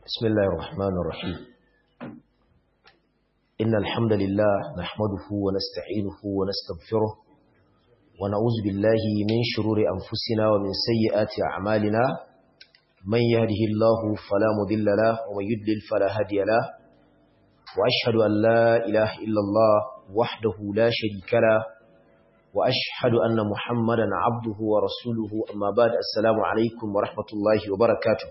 بسم الله الرحمن الرحيم إن الحمد لله نحمده ونستعينه ونستغفره ونعوذ بالله من شرور أنفسنا ومن سيئات أعمالنا من يهده الله فلا مضل له ومن يضلل فلا هادي له وأشهد أن لا إله إلا الله وحده لا شريك له وأشهد أن محمدا عبده ورسوله أما بعد السلام عليكم ورحمة الله وبركاته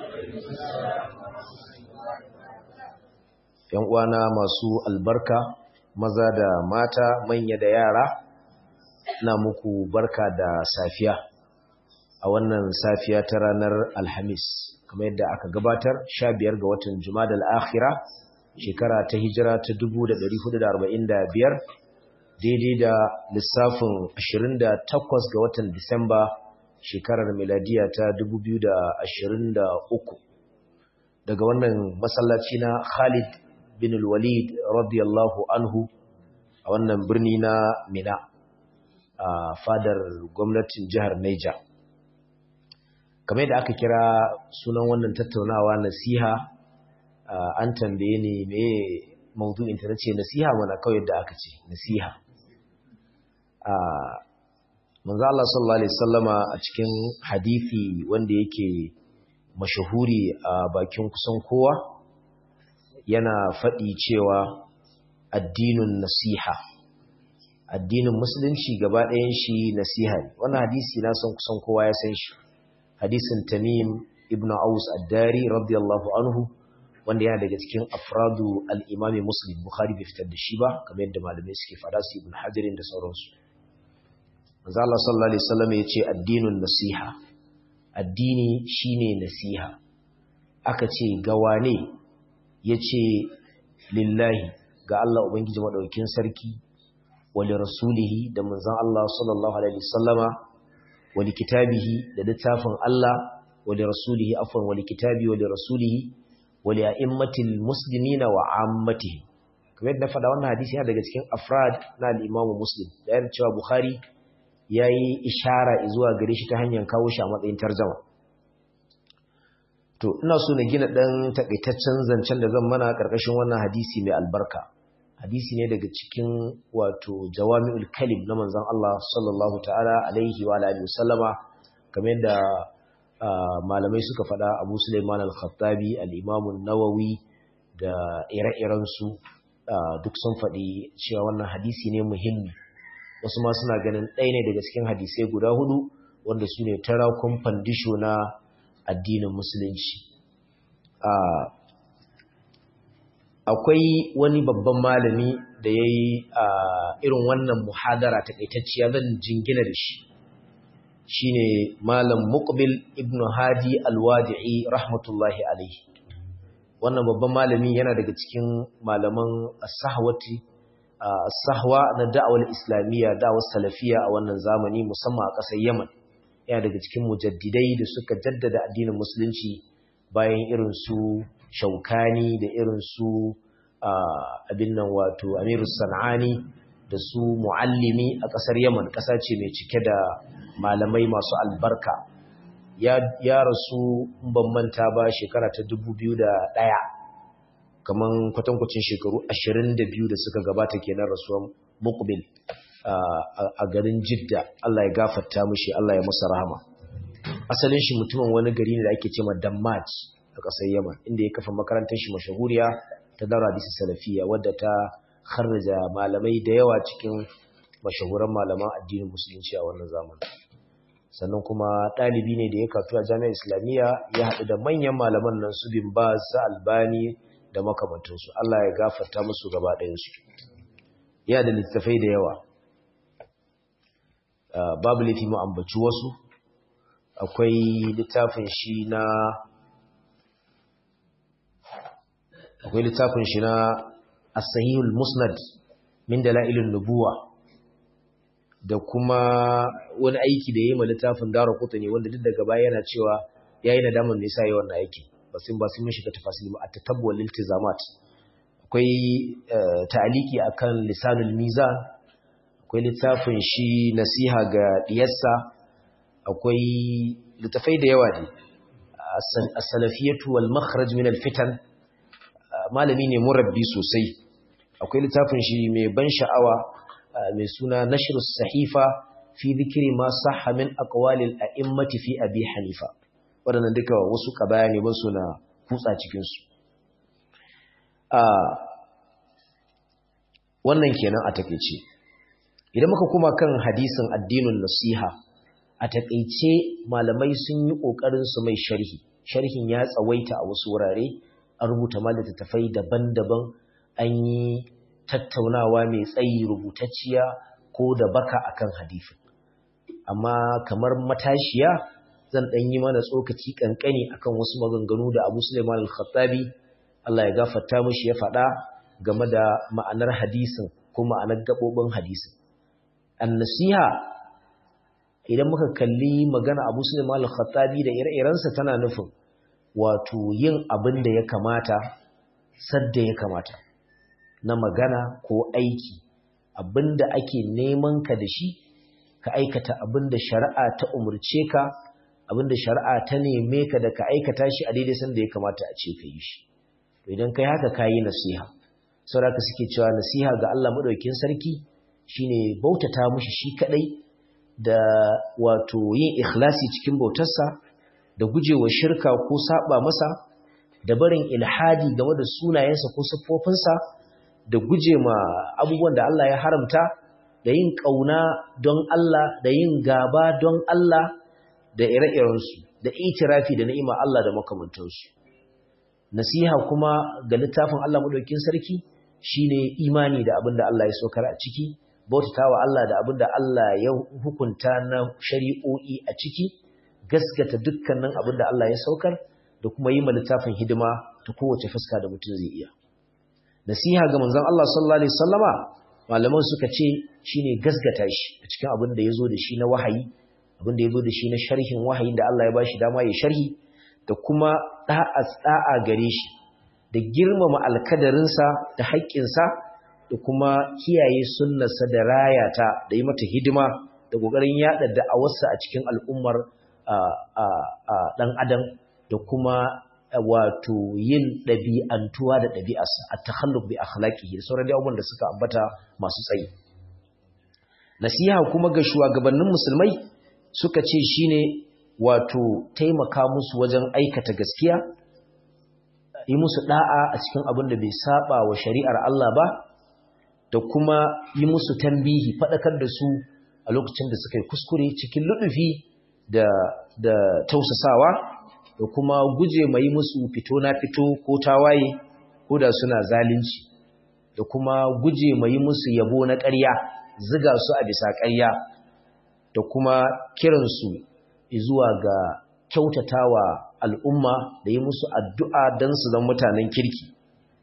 ‘Yan uwana masu albarka, maza da mata, manya da yara, na muku barka da safiya a wannan safiya ta ranar Alhamis, kamar yadda aka gabatar sha biyar ga watan Jumada al'akhira, shekara ta hijira ta 1445 daidai da lissafin 28 ga watan Disamba shekarar miladiya ta 2023 daga wannan masallaci na Khalid bin Walid radiyallahu anhu a wannan birni na Mina a fadar gwamnatin jihar Niger kamar da aka kira sunan wannan tattaunawa nasiha an tambaye ni me maudu'in ta nace nasiha mana kawai da aka ce nasiha manzo Allah sallallahu alaihi wasallama a cikin hadisi wanda yake mashahuri a bakin kusan kowa yana faɗi cewa addinin nasiha addinin musulunci gaba ɗayan shi nasiha ne wannan hadisi na san kusan kowa ya san shi hadisin Tamim ibn Aus ad-Dari radiyallahu anhu wanda yana daga cikin afradu al-Imam Muslim Bukhari bai fitar da shi ba kamar yadda malamai suke fada su Ibn Hajar da sauransu manzo Allah sallallahu alaihi wasallam yace addinun nasiha addini shine nasiha aka ce ga wane yace lillahi ga Allah ubangiji madaukakin sarki wa li rasulihi da manzon Allah sallallahu alaihi wasallama wa li kitabihi da littafin Allah wa li rasulihi afwan wa li kitabi wa li rasulihi wa li a'immatil muslimina wa ammatihi kamar yadda faɗa wannan hadisi yana daga cikin afrad na al-Imam Muslim da yana cewa Bukhari ya yi ishara zuwa gare shi ta hanyar kawo shi a matsayin tarjama to ina so na gina ɗan takaitaccen zancen da zan mana ƙarƙashin wannan hadisi mai albarka hadisi ne daga cikin wato jawami'ul kalim na manzon Allah sallallahu ta'ala alaihi wa alihi wasallama kamar yadda malamai suka faɗa Abu Sulaiman al-Khattabi al-Imam an-Nawawi da ire-iren su duk sun faɗi cewa wannan hadisi ne muhimmi wasu ma suna ganin ɗaya ne daga cikin hadisai guda hudu wanda su ne tarakun fandisho na addinin musulunci akwai wani babban malami da ya yi irin wannan muhadara takaitacciya zan jingina da shi shi ne malam muqbil ibn hadi alwadi'i rahmatullahi alaihi wannan babban malami yana daga cikin malaman sahawati sahwa na da'awar islamiyya da'awar salafiya a wannan zamani musamman a ƙasar yaman yana daga cikin mujaddidai da suka jaddada addinin musulunci bayan irin su shaukani da irin su abin nan wato amiru sana'ani da su muallimi a ƙasar yaman ƙasa ce mai cike da malamai masu albarka ya rasu ban manta ba shekara ta ɗaya. kaman kwatankwacin shekaru 22 da suka gabata kenan rasuwan muqbil a garin jidda Allah ya gafarta mishi Allah ya masa rahama asalin shi mutumin wani gari ne da ake cewa dammaj a ƙasar yaman inda ya kafa makarantar shi mashahuriya ta daura hadisi salafiya wadda ta kharraja malamai da yawa cikin mashahuran malaman addinin musulunci a wannan zamanin sannan kuma ɗalibi ne da ya katu a jami'ar islamiyya ya haɗu da manyan malaman nan su bin ba su albani da makamantansu Allah ya gafarta musu gaba ɗayansu ya da littafai da yawa babu laifi mu ambaci wasu akwai littafin shi na akwai littafin shi na as-sahihul musnad min dalailun nubuwa da kuma wani aiki da yayi ma littafin dara ne wanda duk daga baya yana cewa yayi nadaman me yasa yayi wannan aiki basin ba sun shiga tafasili ba at-tatabbu wal iltizamat akwai ta'aliki akan lisanul mizan akwai littafin shi nasiha ga diyarsa akwai littafai da yawa ne as-salafiyatu wal makhraj min al-fitan malami ne murabbi sosai akwai littafin shi mai ban sha'awa mai suna nashrus sahifa fi dhikri ma sahha min aqwalil a'immati fi abi hanifa wadannan duka wasu kabaya ne ban suna kutsa cikin su wannan kenan a takeice idan muka kuma kan hadisin addinin nasiha a takeice malamai sun yi kokarin su mai sharhi sharhin ya tsawaita a wasu wurare an rubuta littattafai daban-daban an yi tattaunawa mai tsayi rubutacciya ko da baka akan hadisin amma kamar matashiya zan dan yi mana tsokaci kankani akan wasu maganganu da Abu Sulaiman al-Khattabi Allah ya gafarta mishi ya faɗa game da ma'anar hadisin ko ma'anar gabobin hadisin an-nasiha idan muka kalli magana Abu Sulaiman al-Khattabi da ire-irensa tana nufin wato yin abin da ya kamata sadda ya kamata na magana ko aiki abin da ake neman ka da shi ka aikata abin da shari'a ta umurce ka abin da shari'a ta neme ka da ka aikata shi a daidai sanda ya kamata a ce ka yi shi to idan kai haka ka yi nasiha saboda suke cewa nasiha ga Allah madaukakin sarki shine bautata mushi shi kadai da wato yin ikhlasi cikin bautarsa da gujewa shirka ko saba masa da barin ilhadi game da sunayensa ko siffofinsa da guje ma abubuwan da Allah ya haramta da yin kauna don Allah da yin gaba don Allah da ire-irensu da itirafi da ni'ima Allah da makamantansu nasiha kuma ga littafin Allah madaukakin sarki shine imani da abin da Allah ya saukar a ciki bautatawa Allah da abin da Allah ya hukunta na shari'o'i a ciki gaskata dukkanin abin da Allah ya saukar da kuma yi ma littafin hidima ta kowace fuska da mutum zai iya nasiha ga manzon Allah sallallahu alaihi wasallama malaman suka ce shine gaskata shi a cikin abin da yazo da shi na wahayi abin da yazo da shi na sharhin wahayin da Allah ya bashi dama ya sharhi da kuma da'a da'a gare shi da girmama alkadarinsa da haƙƙinsa da kuma kiyaye sunnarsa da rayata da yi mata hidima da ƙoƙarin yaɗa da'awarsa a cikin al'ummar ɗan adam da kuma wato yin ɗabi'antuwa da ɗabi'arsa a takhalluk bi akhlaqihi da sauran abubuwan da suka ambata masu tsayi nasiha kuma ga shugabannin musulmai suka ce shine wato taimaka musu wajen aikata gaskiya yi musu da'a a cikin abin da bai saba wa shari'ar Allah ba da kuma yi musu tambihi faɗakar da su a lokacin da suka yi kuskure cikin luɗufi da da tausasawa da kuma guje mai musu fito na fito ko tawaye ko da suna zalunci da kuma guje mai musu yabo na ƙarya ziga su a bisa ƙarya da kuma kiransu zuwa ga kyautatawa al'umma da yi musu addu'a don su zama mutanen kirki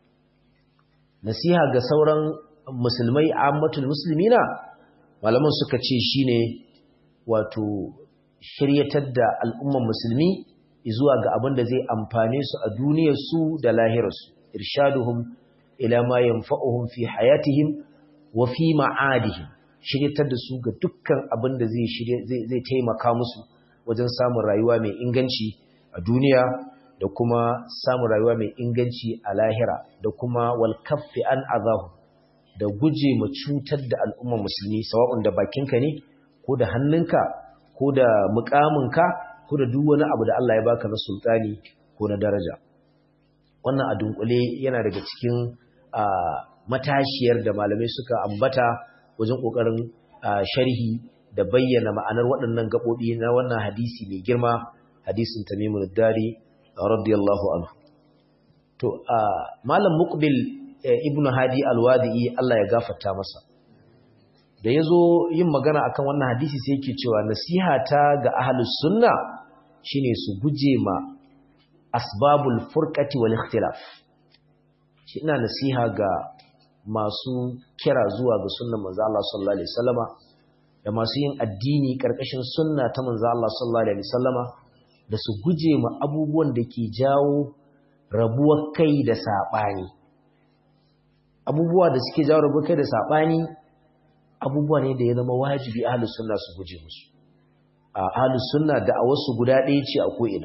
nasiha ga sauran musulmai ammatul musulmina malaman suka ce shine wato shiryatar da al'umman musulmi zuwa ga abin da zai amfane su a duniyarsu da lahirarsu irshaduhum ila ma yanfa'uhum fi hayatihim wa fi ma'adihim shiryatar da su ga dukkan abin da zai zai taimaka musu wajen samun rayuwa mai inganci a duniya da kuma samun rayuwa mai inganci a lahira da kuma wal kaffi an azahu da guje ma cutar da al'ummar musulmi sawa'un da bakinka ne ko da hannunka ko da mukaminka ko da duk wani abu da Allah ya baka na sultani ko na daraja wannan a dunkule yana daga cikin matashiyar da malamai suka ambata wajen kokarin sharhi da bayyana ma'anar waɗannan gaɓoɓi na wannan hadisi mai girma hadisin tamimun dari radiyallahu anhu to malam muqbil ibn hadi alwadi'i Allah ya gafarta masa da yazo yin magana akan wannan hadisi sai yake cewa nasiha ta ga ahlus sunna shine su guje ma asbabul furqati wal ikhtilaf shi ina nasiha ga masu kira zuwa ga sunnar manzo Allah sallallahu alaihi wasallama da masu yin addini karkashin sunna ta manzo Allah sallallahu alaihi wasallama da su guje ma abubuwan da ke jawo rabuwar kai da sabani abubuwa da suke jawo rabuwar kai da sabani abubuwa ne da ya zama wajibi ahlus sunna su guje musu a ahlus sunna da a wasu guda ɗaya ce a ko'ina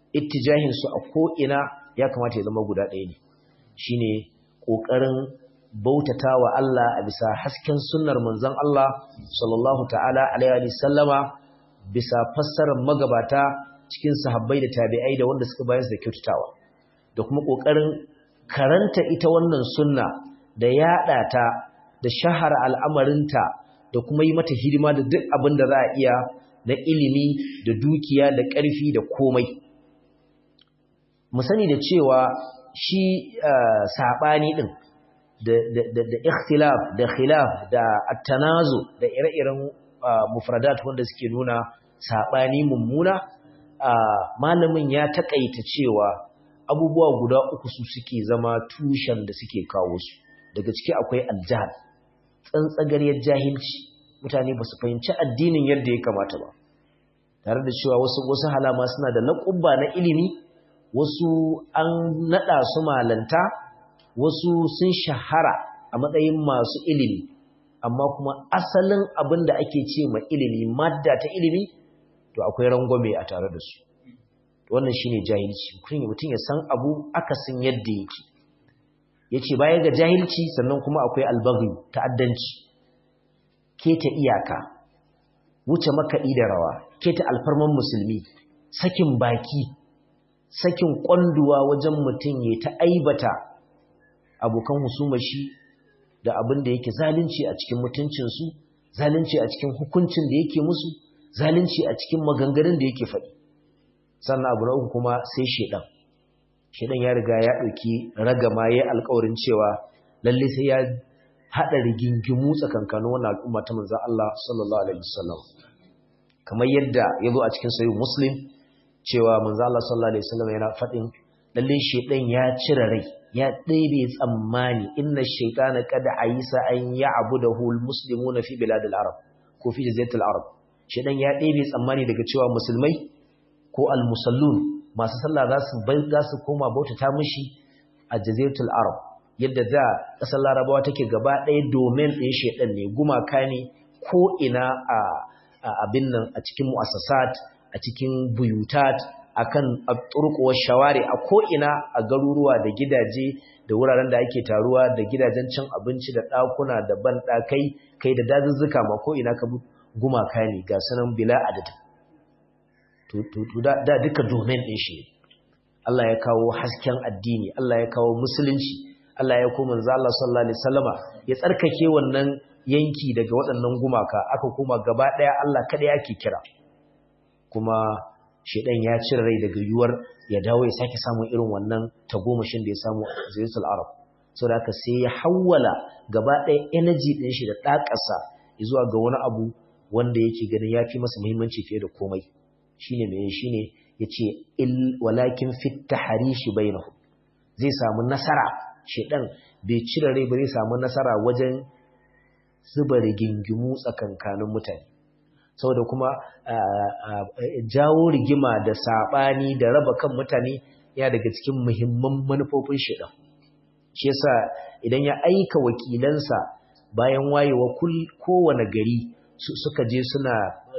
ittijahin su a ko ina ya kamata ya zama guda ɗaya ne shine kokarin bautatawa Allah a bisa hasken sunnar manzon Allah sallallahu ta'ala alaihi wa sallama bisa fassarar magabata cikin sahabbai da tabi'ai da wanda suka bayar da kyautatawa da kuma kokarin karanta ita wannan sunna da yada ta da shahara al'amarinta da kuma yi mata hidima da duk abin da za a iya na ilimi da dukiya da ƙarfi da komai mu sani da cewa shi saɓani ɗin da ikhtilaf da khilaf da attanazo da ire-iren mufradat wanda suke nuna saɓani mummuna malamin ya taƙaita cewa abubuwa guda uku su suke zama tushen da suke kawo su daga ciki akwai aljahal tsantsagariyar jahilci mutane ba su fahimci addinin yadda ya kamata ba tare da cewa wasu wasu halama suna da laƙubba na ilimi wasu an naɗa su malanta wasu sun shahara a matsayin masu ilimi amma kuma asalin abin da ake ce ma ilimi madda ta ilimi to akwai rangwame a tare da su wannan shine jahilci mutum ya san abu akasin yadda yake yace baya ga jahilci sannan kuma akwai albaghi ta'addanci keta iyaka wuce makaɗi da rawa keta alfarman musulmi sakin baki sakin kwanduwa wajen mutum ya ta aibata abokan husumar shi da abin da yake zalunci a cikin mutuncinsu zalunci a cikin hukuncin da yake musu zalunci a cikin maganganun da yake faɗi sannan abu na uku kuma sai shedan shedan ya riga ya ɗauki ragama ya alkawarin cewa lalle sai ya haɗa rigingimu tsakankanin wannan al'umma ta manzan Allah sallallahu alaihi wasallam kamar yadda ya zo a cikin sahih muslim cewa manzan Allah sallallahu alaihi wasallam yana faɗin lalle shedan ya cire rai ya ɗebe tsammani inna shaytana qad ayisa an ya'budahu almuslimuna fi biladil arab ko fi jaziratil arab shedan ya ɗebe tsammani daga cewa musulmai ko almusallun masu sallah za su bai za su koma bautata mishi a jaziratul arab yadda da ƙasar larabawa take gaba ɗaya domin ɗin shedan ne gumaka ne ko ina a abin nan a cikin mu'assasat a cikin buyutat akan turkuwar shawari a ko'ina a garuruwa da gidaje da wuraren da ake taruwa da gidajen cin abinci da ɗakuna da banɗakai kai da dazuzzuka ma ko'ina ka gumaka ne ga sanan bila adadin da duka domin ɗin shi Allah ya kawo hasken addini Allah ya kawo musulunci Allah ya koma manzo Allah sallallahu alaihi wasallama ya tsarkake wannan yanki daga waɗannan gumaka aka koma gaba ɗaya Allah kada yake kira kuma shedan ya cire rai daga yuwar ya dawo ya sake samun irin wannan tagomashin da ya samu a Zaitul Arab saboda haka sai ya hawwala gaba ɗaya energy ɗin shi da ɗakarsa zuwa ga wani abu wanda yake ganin ya fi masa muhimmanci fiye da komai shine me shine yace il walakin fit tahrishi bainahum zai samu nasara shedan bai cire rai ba zai samu nasara wajen zuba rigingimu tsakankanin mutane saboda kuma jawo rigima da saɓani da raba kan mutane ya daga cikin muhimman manufofin shida shi yasa idan ya aika wakilansa bayan wayewa kowane gari suka je suna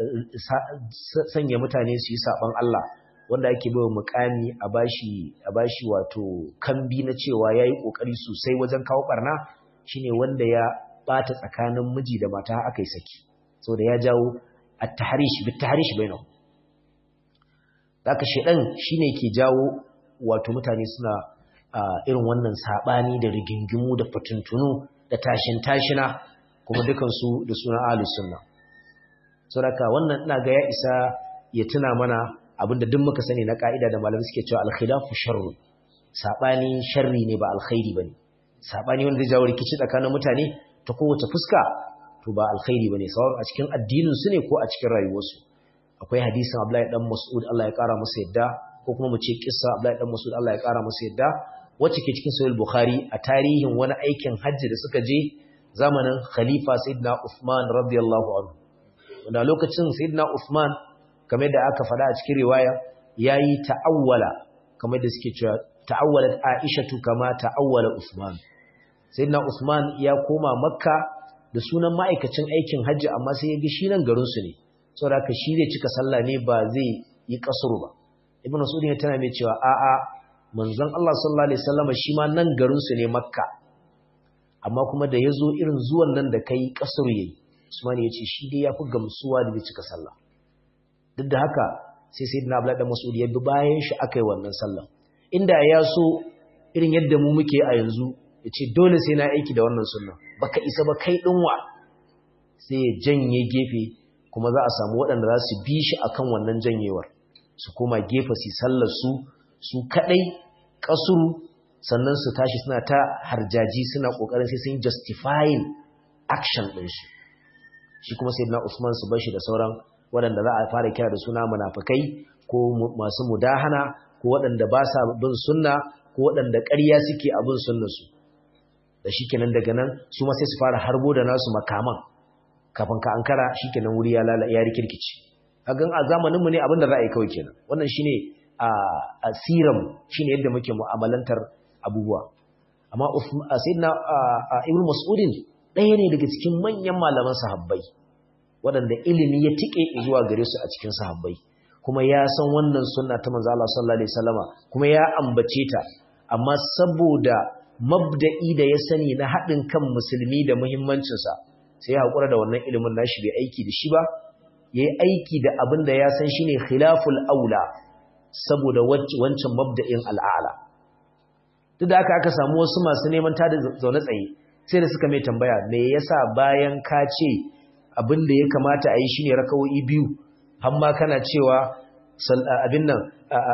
sanya mutane su yi saɓon Allah wanda ake bai mukami a bashi a bashi wato kambi na cewa yayi kokari sosai wajen kawo barna shine wanda ya bata tsakanin miji da mata aka yi saki saboda ya jawo at-tahrish bit-tahrish bainahum haka shedan shine ke jawo wato mutane suna irin wannan sabani da rigingimu da fatuntunu da tashin tashina kuma dukan su da sunan ahlus sunna saboda wannan ina ga ya isa ya tuna mana abinda duk muka sani na ka'ida da malamai suke cewa al-khilafu sharrun sabani sharri ne ba alkhairi bane sabani wanda zai jawo rikici tsakanin mutane ta kowace fuska to ba alkhairi bane sawan a cikin addinin su ne ko a cikin rayuwarsu akwai hadisin Abdullahi dan Mas'ud Allah ya kara masa yadda ko kuma mu ce kissa Abdullahi dan Mas'ud Allah ya kara masa yadda wacce ke cikin Sahih Bukhari a tarihin wani aikin hajji da suka je zamanin Khalifa Sayyidina Uthman radiyallahu anhu wanda lokacin Sayyidina Uthman kamar da aka faɗa a cikin riwaya yayi ta'awwala kamar da suke cewa ta'awwalat Aishatu kama ta'awwala Uthman Sayyidina Uthman ya koma Makka da sunan ma'aikacin aikin hajji amma sai ya ga shi nan garinsu ne saboda haka shi zai cika sallah ne ba zai yi kasuru ba ibn mas'ud ya tana mai cewa a'a manzon Allah sallallahu alaihi wasallam shi ma nan garin su ne makka amma kuma da yazo irin zuwan nan da kai kasar yayi usman ya ce shi dai yafi gamsuwa da bai cika sallah duk da haka sai sayyidina abdullahi da mas'ud ya bi bayan shi akai wannan sallah inda ya so irin yadda mu muke a yanzu ya ce dole sai na aiki da wannan sunna baka isa ba kai dinwa sai ya janye gefe kuma za a samu waɗanda za su bi shi akan wannan janyewar su koma gefe su sallar su su kadai kasuru sannan su tashi suna ta harjaji suna kokarin sai sun justifying action din shi shi kuma sayyidina Usman su bashi da sauran waɗanda za a fara kira da suna munafikai ko masu mudahana ko waɗanda ba sa bin sunna ko waɗanda ƙarya suke abin sunnarsu da shi kenan daga nan su ma sai su fara harbo da nasu makaman kafin ka ankara shi kenan wuri ya lala ya rikirkici a gan a zamaninmu ne abin da za a yi kawai kenan wannan shi ne a siram shi ne yadda muke mu'amalantar abubuwa amma sayyidina ibn mas'udin ɗaya ne daga cikin manyan malaman sahabbai waɗanda ilimi ya tike zuwa gare su a cikin sahabbai kuma ya san wannan sunna ta manzo Allah sallallahu alaihi wasallama kuma ya ambace ta amma saboda mabda'i da ya sani na haɗin kan musulmi da muhimmancin sa sai ya hakura da wannan ilimin nashi bai aiki da shi ba yayi aiki da abin da ya san shine khilaful aula saboda wancan mabda'in al'ala duk da aka aka samu wasu masu neman tada zaune tsaye sai da suka mai tambaya me yasa bayan ka ce abin da ya kamata a yi shine rakawoyi biyu hamma kana cewa abin nan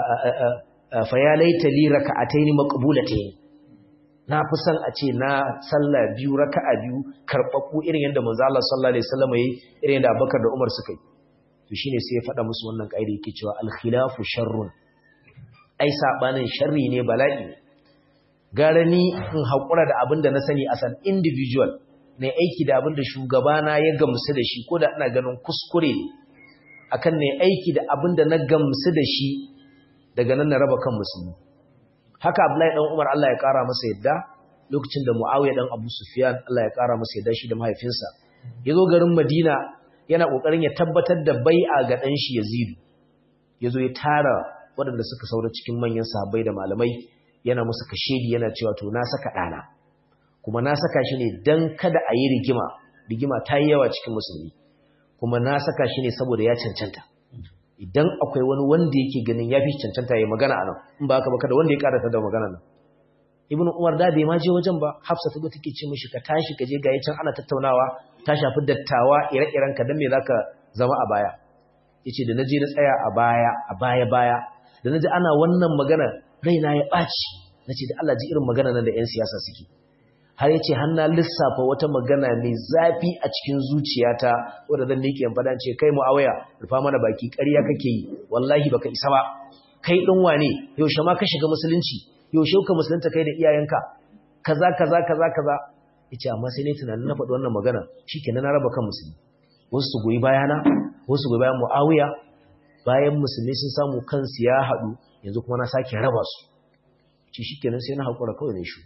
fa ya laita li raka'ataini maqbulatayn na fi son a ce na sallah biyu raka'a biyu karɓaɓɓu irin yadda manzo Allah sallallahu alaihi wasallam yayi irin yadda Abubakar da Umar suka yi to shine sai ya faɗa musu wannan ƙaida yake cewa al khilafu sharrun ai sabanin sharri ne bala'i gara ni in haƙura da abin da na sani as an individual ne aiki da abin da shugabana ya gamsu da shi ko da ina ganin kuskure ne akan ne aiki da abin da na gamsu da shi daga nan na raba kan musulmi haka Abdullahi dan Umar Allah ya kara masa yadda lokacin da Muawiya dan Abu Sufyan Allah ya kara masa yadda shi da mahaifinsa yazo garin Madina yana kokarin ya tabbatar da bai'a ga dan shi Yazid yazo ya tara waɗanda suka saura cikin manyan sahabbai da malamai yana musu kashedi yana cewa to na saka dana kuma na saka shi ne dan kada a yi rigima rigima ta yi yawa cikin musulmi kuma na saka shi ne saboda ya cancanta idan akwai wani wanda yake ganin ya fi cancanta ya magana a nan in ba haka ba kada wanda ya karata da magana nan ibnu umar da bai ma je wajen ba hafsa ta take ce mishi ka tashi ka je ga can ana tattaunawa ta shafi dattawa ire-iren ka dan me zaka zama a baya yace da naje na tsaya a baya a baya baya da naji ana wannan magana raina ya baci nace da Allah ji irin magana nan da yan siyasa suke har yace har na lissafa wata magana mai zafi a cikin zuciyata wanda zan nike yan fada ce kai muawiya rufa mana baki ƙarya kake yi wallahi baka isa ba kai din wane yaushe ma ka shiga musulunci yaushe ka musulunta kai da iyayenka kaza kaza kaza kaza yace amma sai ne tunanin na faɗi wannan magana shikenan na raba kan musulmi wasu su goyi bayana wasu su goyi bayan muawiya bayan musulmi sun samu kansu ya haɗu yanzu kuma na sake raba su ci shikenan sai na haƙura kawai ne shi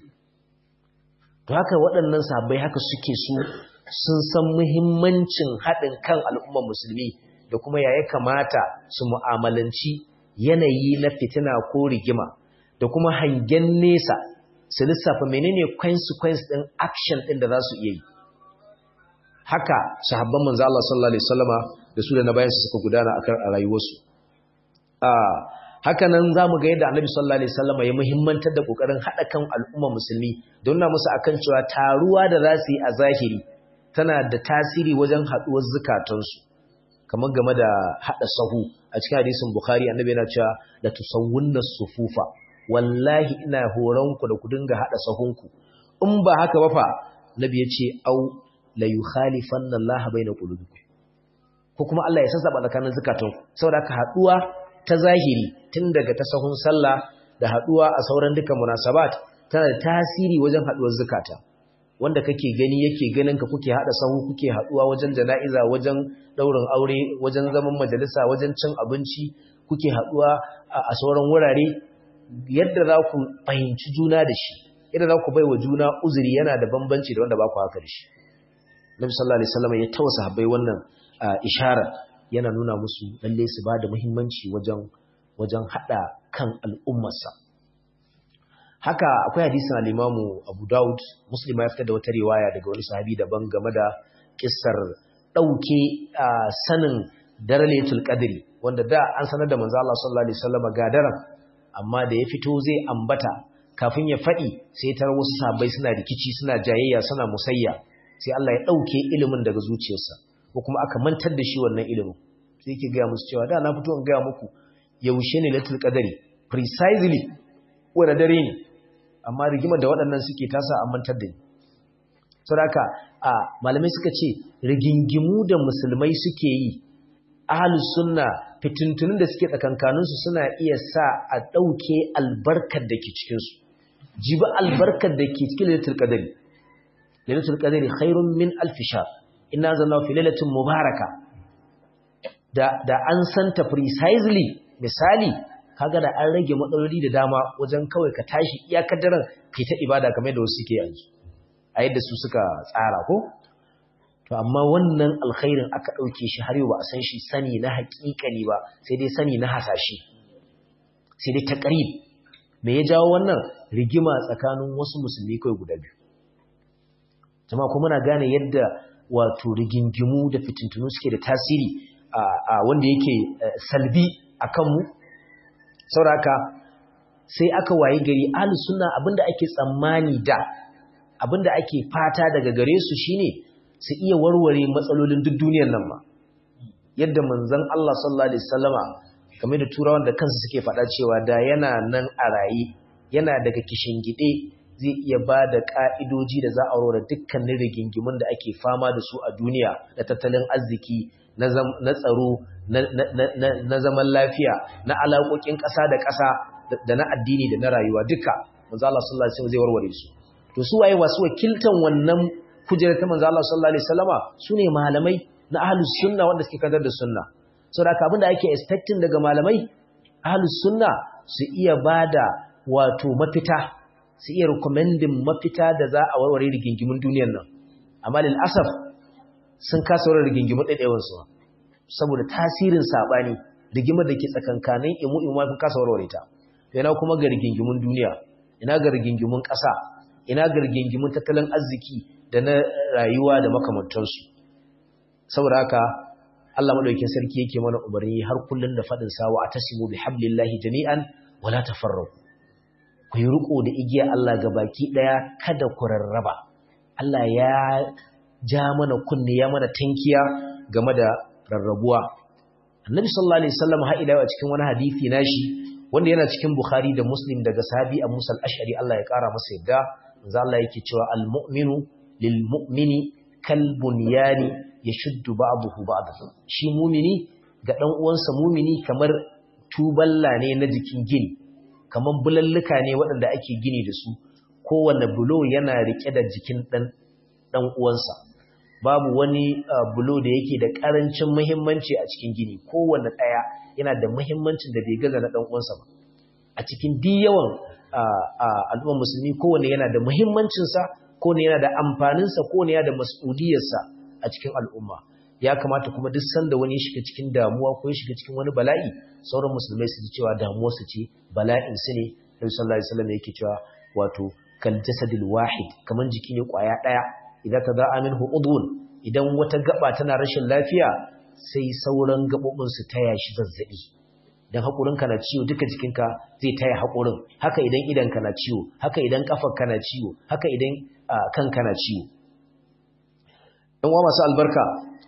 to haka waɗannan sahabbai haka suke su sun san muhimmancin haɗin kan al'ummar musulmi da kuma ya ya kamata su mu'amalanci yanayi na fitina ko rigima da kuma hangen nesa su lissafa menene consequence ɗin action ɗin da za su iya yi haka sahabban manzo Allah sallallahu alaihi wasallama da su da na bayan su suka gudana akan a rayuwarsu haka nan za mu ga yadda annabi sallallahu alaihi wasallam ya muhimmantar da kokarin hada kan al'umma musulmi don na musu akan cewa taruwa da za su yi a zahiri tana da tasiri wajen haduwar zukatansu kamar game da hada sahu a cikin hadisin bukhari annabi yana cewa la tusawwunna sufufa wallahi ina horon ku da ku dinga hada sahunku in ba haka ba fa nabi ya ce au la yukhalifanna Allah baina qulubikum ko kuma Allah ya sassaba tsakanin zukatanku saboda haka haduwa ta zahiri tun daga ta sahun sallah da haduwa a sauran duka munasabat tana da tasiri wajen haduwar zakata wanda kake gani yake ganin ka kuke hada sahu kuke haduwa wajen jana'iza wajen daurin aure wajen zaman majalisa wajen cin abinci kuke haduwa a sauran wurare yadda za ku fahimci juna da shi yadda za ku bai wa juna uzuri yana da bambanci da wanda ba ku haka da shi Nabi sallallahu alaihi wasallam ya tausa habbai wannan isharar yana nuna musu lalle su ba da muhimmanci wajen wajen hada kan al'ummarsa haka akwai hadisin al-Imamu Abu Dawud Muslim ya fitar da wata riwaya daga wani sahabi daban game da kissar dauke sanin daralatul qadri wanda da an sanar da manzo Allah sallallahu alaihi wasallam ga daren amma da ya fito zai ambata kafin ya fadi sai tar wasu sahabbai suna rikici suna jayayya suna musayya sai Allah ya dauke ilimin daga zuciyarsa ko kuma aka mantar da shi wannan ilimin sai yake ga musu cewa da na fito in ga muku yaushe ne latul qadri precisely wanda dare ne amma rigimar da waɗannan suke tasa a mantar da ni saboda a malamai suka ce rigingimu da musulmai suke yi ahlus sunna fitintunin da suke tsakankaninsu suna iya sa a ɗauke albarkar da ke cikinsu jibi albarkar da ke cikin lailatul qadari lailatul qadari khairun min alf shahr inna zanna fi lailatin mubaraka da da an santa precisely misali kaga da an rage matsaloli da dama wajen kawai ka tashi iyakar daren kai ta ibada kamar da wasu suke yanzu a yadda su suka tsara ko to amma wannan alkhairin aka ɗauke shi har yau ba a san shi sani na haƙiƙani ba sai dai sani na hasashe sai dai taqrib me ya jawo wannan rigima tsakanin wasu musulmi kai guda biyu jama'a kuma muna gane yadda wato rigingimu da fitintunu suke da tasiri a wanda yake salbi akan mu sauraka sai aka waye gari ahlus sunna abinda ake tsammani da abinda ake fata daga gare su shine su iya warware matsalolin duk duniyar nan ma yadda manzon Allah sallallahu alaihi wasallama kamar da turawan da kansu suke faɗa cewa da yana nan a raye yana daga gide zai iya ba da ƙa'idoji da za a warware dukkanin rigingimun da ake fama da su a duniya na tattalin arziki na tsaro na zaman lafiya na alaƙoƙin ƙasa da ƙasa da na addini da na rayuwa duka manzo Allah sallallahu alaihi wasallam zai warware su to su waye wasu wakiltan wannan kujerar ta manzo Allah sallallahu alaihi wasallama sune malamai na ahlus sunna wanda suke kadar da sunna saboda abin da ake expecting daga malamai ahlus sunna su iya bada wato mafita su iya recommending mafita da za a warware rigingimun duniyar nan amma lil asaf sun kasa warware rigingimun ɗaiɗaiwan su saboda tasirin sabani rigimar da ke tsakankanin imu imu ma kasa warware ta yana kuma ga rigingimun duniya ina ga rigingimun ƙasa ina ga rigingimun tattalin arziki da na rayuwa da makamantansu saboda haka Allah madaukakin sarki yake mana umarni har kullun da fadin sawa atasimu bihablillahi jami'an wala tafarraqu ku yi riko da igiyar Allah baki daya kada ku rarraba Allah ya ja mana kunne ya mana tankiya game da rarrabuwa Annabi sallallahu alaihi wasallam ha ila a cikin wani hadisi nashi wanda yana cikin Bukhari da Muslim daga sahabi Abu Musa al-Ash'ari Allah ya kara masa yadda manzo Allah yake cewa al-mu'minu lil-mu'mini kal bunyani yashuddu ba'dahu ba'dahu shi mu'mini ga dan uwansa mu'mini kamar tuballa ne na jikin gini kamar bulalluka ne waɗanda ake gini da su kowanne bulo yana rike da jikin dan dan uwansa babu wani bulo da yake da karancin muhimmanci a cikin gini kowanne ɗaya yana da muhimmancin da bai gaza na dan uwansa ba a cikin diyawan al'ummar musulmi kowanne yana da muhimmancinsa kowanne yana da amfaninsa kowanne yana da mas'udiyarsa a cikin al'umma ya kamata kuma duk sanda wani ya shiga cikin damuwa ko ya shiga cikin wani bala'i sauran musulmai su ji cewa damuwarsu ce bala'in su ne Nabi sallallahu alaihi wasallam yake cewa wato kal jasadil wahid kaman jiki ne kwaya daya idan ta za'a minhu udhun idan wata gaba tana rashin lafiya sai sauran gabobin su taya shi zazzabi dan haƙurinka na ciwo duka jikinka zai taya haƙurin haka idan idanka na ciwo haka idan ƙafarka na ciwo haka idan kanka na ciwo ɗan uwa masu albarka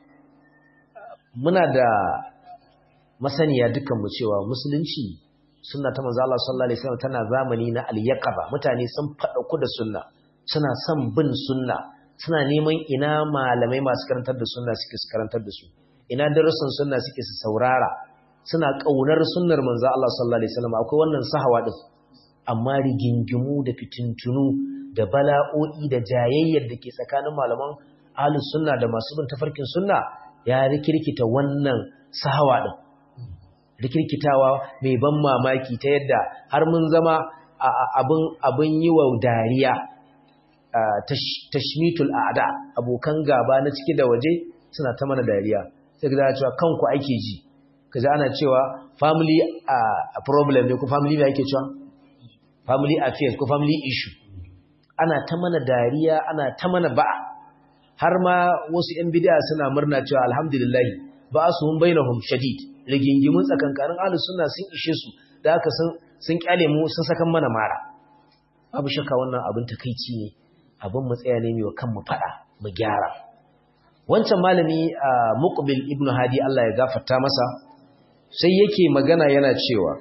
muna da masaniya dukanmu cewa musulunci sunna ta manzo Allah sallallahu alaihi wasallam tana zamani na al-yaqaba mutane sun fada ku da sunna suna son bin sunna suna neman ina malamai masu karantar da sunna suke su karantar da su ina darussan sunna suke su saurara suna ƙaunar sunnar manzo Allah sallallahu alaihi wasallam akwai wannan sahawa din amma rigingimu da fitintunu da bala'o'i da jayayyar da ke tsakanin malaman ahlus sunna da masu bin tafarkin sunna ya rikirkita wannan sahawa din rikirkitawa mai ban mamaki ta yadda har mun zama abin abin yi wa dariya tashmitul a'da abokan gaba na ciki da waje suna ta mana dariya sai ga cewa kanku ake ji kaji ana cewa family a problem ne ko family ne ake cewa family affairs ko family issue ana ta mana dariya ana ta mana ba'a har ma wasu yan bid'a suna murna cewa alhamdulillah ba su hun bainahum shadid rigingimun tsakankanin ahlus sunna sun ishe su da haka sun sun kyale mu sun sakan mana mara babu shakka wannan abin takeici ne abin mu tsaya ne mai kan mu fada mu gyara wancan malami muqbil ibnu hadi Allah ya gafarta masa sai yake magana yana cewa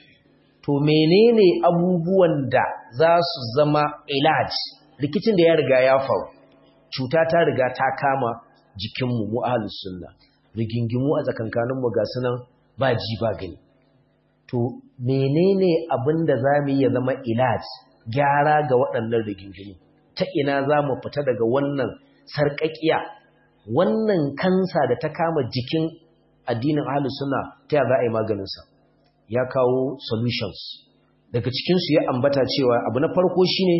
to menene abubuwan da za su zama ilaj rikicin da ya riga ya faru cuta ta riga ta kama jikinmu mu ahlus sunna rigingimu a tsakankanin mu ga sunan ba ji ba gani to menene abin da za mu yi ya zama ilaj gyara ga waɗannan rigingimu ta ina za mu fita daga wannan sarƙaƙiya wannan kansa da ta kama jikin addinin ahlus sunna ta za a yi maganinsa ya kawo solutions daga cikinsu ya ambata cewa abu na farko shine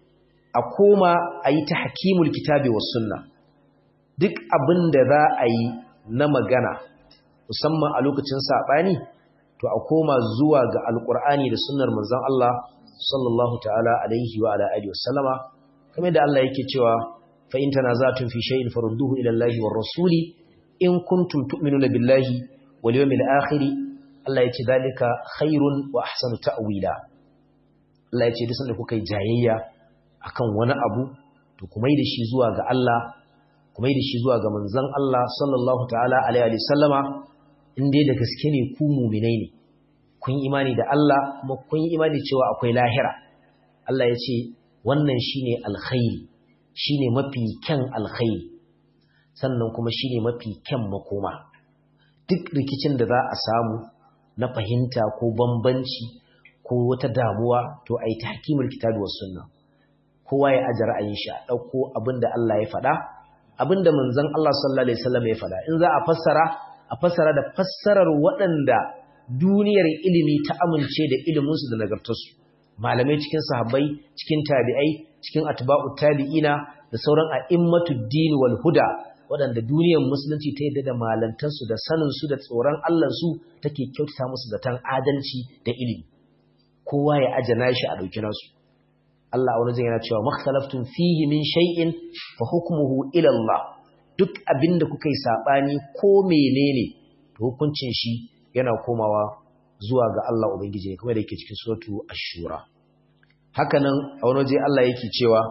a koma a yi ta hakimul kitabi wa sunna duk abin da za a yi na magana musamman a lokacin saɓani to a koma zuwa ga alƙur'ani da sunnar manzon Allah sallallahu ta'ala alaihi wa ala alihi wasallama kamar da Allah yake cewa fa in tanaza'tum fi shay'in farudduhu ila Allahi war rasuli in kuntum tu'minuna billahi wal yawmil akhir Allah yace dalika khairun wa ahsanu ta'wila Allah yace duk sanda kuka yi jayayya akan wani abu to kuma yi da shi zuwa ga Allah kuma yi da shi zuwa ga manzon Allah sallallahu ta'ala alaihi wa sallama in dai da gaske ne ku mu'minai ne kun imani da Allah kuma kun imani cewa akwai lahira Allah yace wannan shine alkhairi shine mafi kyan alkhairi sannan kuma shine mafi kyan makoma duk rikicin da za a samu na fahimta ko bambanci ko wata damuwa to ai tahkimul kitabi was sunna kowa ya aje ra'ayin shi a dauko abinda Allah ya faɗa abinda manzon Allah sallallahu alaihi wasallam ya faɗa in za a fassara a fassara da fassarar waɗanda duniyar ilimi ta amince da ilimin su da nagartarsu malamai cikin sahabbai cikin tabi'ai cikin atba'ut tabi'ina da sauran a'immatud din wal huda waɗanda duniyar musulunci ta yadda da malantarsu da saninsu da tsoron Allahnsu take kyautata musu zaton adalci da ilimi kowa ya ajana shi a ɗauki nasu Allah wani zai yana cewa makhtalaftun fihi min shay'in fa hukmuhu ila Allah duk abinda kuka yi sabani ko menene to hukuncin shi yana komawa zuwa ga Allah ubangiji kuma da yake cikin suratu ash-shura hakanan a wani waje Allah yake cewa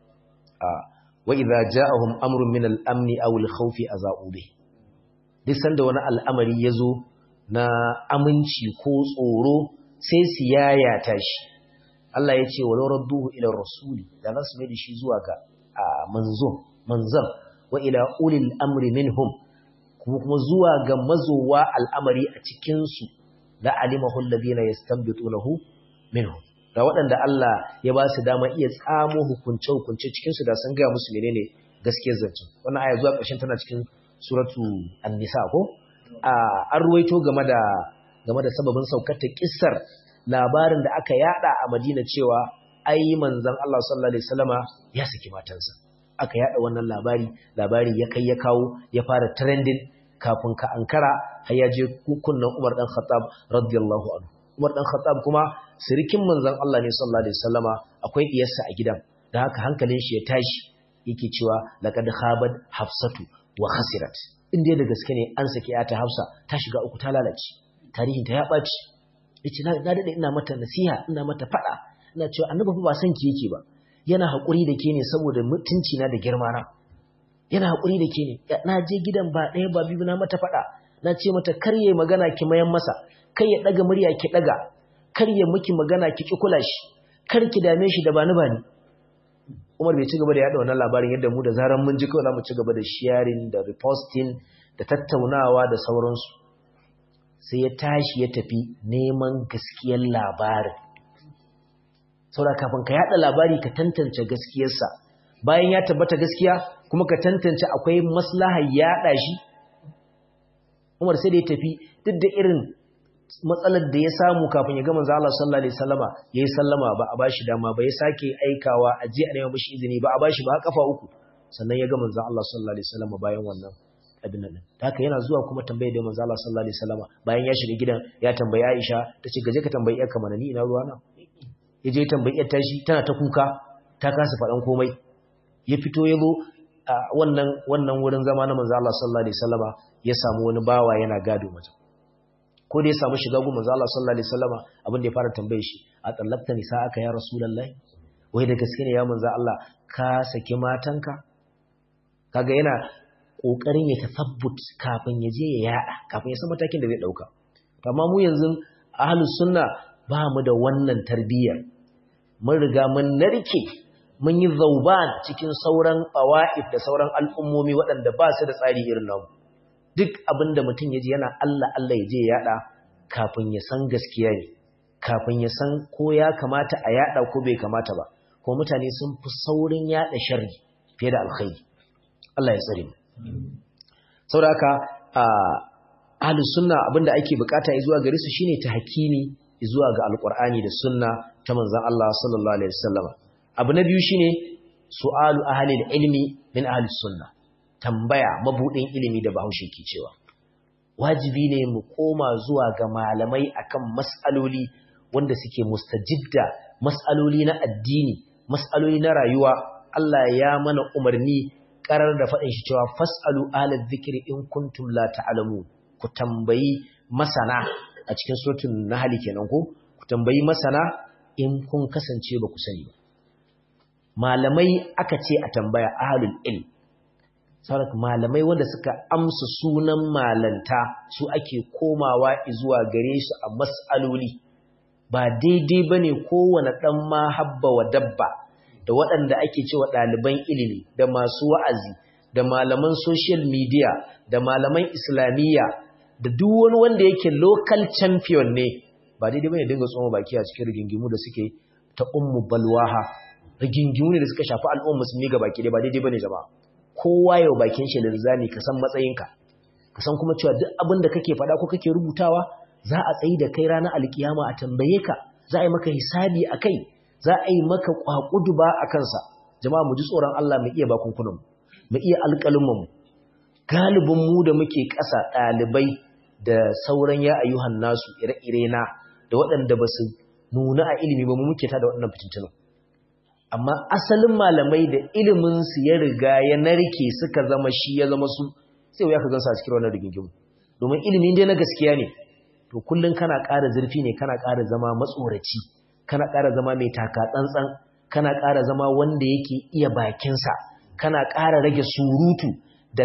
a وإذا جاءهم أمر من الأمن أو الخوف أذاؤوا به duk sanda wani al'amari ya zo na aminci ko tsoro sai su yayata shi Allah ya ce walau radduhu ila rasuli da za su mai da shi zuwa ga manzo manzan wa ila ulil amri minhum kuma kuma zuwa ga mazowa al'amari a cikin su la alimahu alladhina yastanbitunahu minhum da waɗanda Allah ya ba su dama iya tsamo hukunce-hukunce cikinsu da sun gaya musu menene gaskiyar zancen wannan aya zuwa ƙarshen tana cikin suratu an-nisa ko an ruwaito game da game da sababin saukar ta kissar labarin da aka yada a Madina cewa ai manzon Allah sallallahu alaihi wasallama ya saki matansa aka yada wannan labari labari ya kai ya kawo ya fara trending kafin ka ankara har ya je kunnan Umar dan Khattab radiyallahu anhu Umar dan Khattab kuma sirikin manzon Allah ne sallallahu alaihi wasallama akwai diyarsa a gidan da haka hankalin shi ya tashi yake cewa laqad khabat hafsatu wa khasirat in dai da gaske ne an saki ta Hafsa ta shiga uku ta lalace tarihin ta ya baci yace na dade ina mata nasiha ina mata fada ina cewa annabi fa ba san ki yake ba yana hakuri da ke ne saboda mutunci na da girma na yana hakuri da ke ne na je gidan ba ɗaya ba biyu na mata fada na ce mata karye magana ki mayan masa kai ya daga murya ki daga kar ya miki magana ki ki kula shi kar ki dame shi da bani bani Umar bai ci gaba da yada wannan labarin yadda mu da zaran mun ji kawai zamu ci gaba da sharing da reposting da tattaunawa da sauransu sai ya tashi ya tafi neman gaskiyar labarin saboda kafin ka yada labari ka tantance gaskiyarsa bayan ya tabbata gaskiya kuma ka tantance akwai maslahar yada shi Umar sai da ya tafi duk da irin matsalar da ya samu kafin ya ga manzo Allah sallallahu alaihi wasallama yayi sallama ba a bashi dama ba ya sake aikawa a je a nema mishi izini ba a bashi ba kafa uku sannan ya ga manzo Allah sallallahu alaihi wasallama bayan wannan abin nan haka yana zuwa kuma tambaye da manzo Allah sallallahu alaihi wasallam bayan ya shiga gidan ya tambayi Aisha tace gaje ka tambayi yarka mana ni ina ruwa na yaje tambayi yar tashi tana ta kuka ta kasa faɗan komai ya fito ya zo wannan wannan wurin zama na manzo Allah sallallahu alaihi wasallama ya samu wani bawa yana gado mata ko da ya samu shiga gun manzo Allah sallallahu alaihi wasallama abin da ya fara tambaye shi a tsallakta nisa aka ya rasulullahi wai da gaske ne ya manzo Allah ka saki matanka kaga yana kokarin ya tafabbut kafin ya je ya yada kafin ya san matakin da zai dauka amma mu yanzu ahlus sunna ba mu da wannan tarbiyyar mun riga mun narke mun yi zauban cikin sauran ƙawa'if da sauran al'ummomi waɗanda ba su da tsari irin namu duk abin da mutum ya ji yana Allah Allah ya je yaɗa kafin ya san gaskiya ne kafin ya san ko ya kamata a yaɗa ko bai kamata ba ko mutane sun fi saurin yaɗa sharri fiye da alkhairi Allah ya tsare mu saboda haka ahlus sunna abinda ake bukata zuwa gare su shine tahkimi zuwa ga alqur'ani da sunna ta manzon Allah sallallahu alaihi wasallam abu na biyu shine su'alu ahli ilmi min ahli sunna tambaya mabudin ilimi da Bahaushe ke cewa wajibi ne mu koma zuwa ga malamai akan mas'aloli wanda suke mustajidda mas'aloli na addini mas'aloli na rayuwa Allah ya mana umarni karar da faɗin shi cewa fas'alu ahli dhikri in kuntum la ta'lamun ku tambayi masana a cikin suratul nahl kenan ko ku tambayi masana in kun kasance ba ku sani ba malamai aka ce a tambaya ahalul ilm saboda malamai wanda suka amsa sunan malanta su ake komawa zuwa gare su a mas'aloli ba daidai bane kowane dan ma habba wa dabba da waɗanda ake cewa ɗaliban ilimi da masu wa'azi da malaman social media da malaman islamiyya da duk wani wanda yake local champion ne ba daidai bane dinga tsoma baki a cikin rigingimu da suke ta ummu balwaha rigingimu ne da suka shafi al'ummar musulmi ga baki dai ba daidai bane jama'a kowa yau bakin shi linzami ka san matsayinka ka san kuma cewa duk abin da kake faɗa ko kake rubutawa za a tsayi da kai ranar alkiyama a tambaye ka za a yi maka hisabi a kai za a yi maka kwakuduba a kansa jama'a mu ji tsoron Allah mu iya bakunkunan mu iya alƙalin mu galibin mu da muke ƙasa ɗalibai da sauran ya ayyuhan nasu ire-ire na da waɗanda ba su nuna a ilimi ba mu muke ta da waɗannan fitintunan amma asalin malamai da iliminsu ya riga ya narke suka zama shi ya zama su sai ya ka gansa a cikin wannan rigingimu domin ilimin dai na gaskiya ne to kullum kana ƙara zurfi ne kana ƙara zama matsoraci kana ƙara zama mai taka tsantsan kana ƙara zama wanda yake iya bakinsa kana ƙara rage surutu da,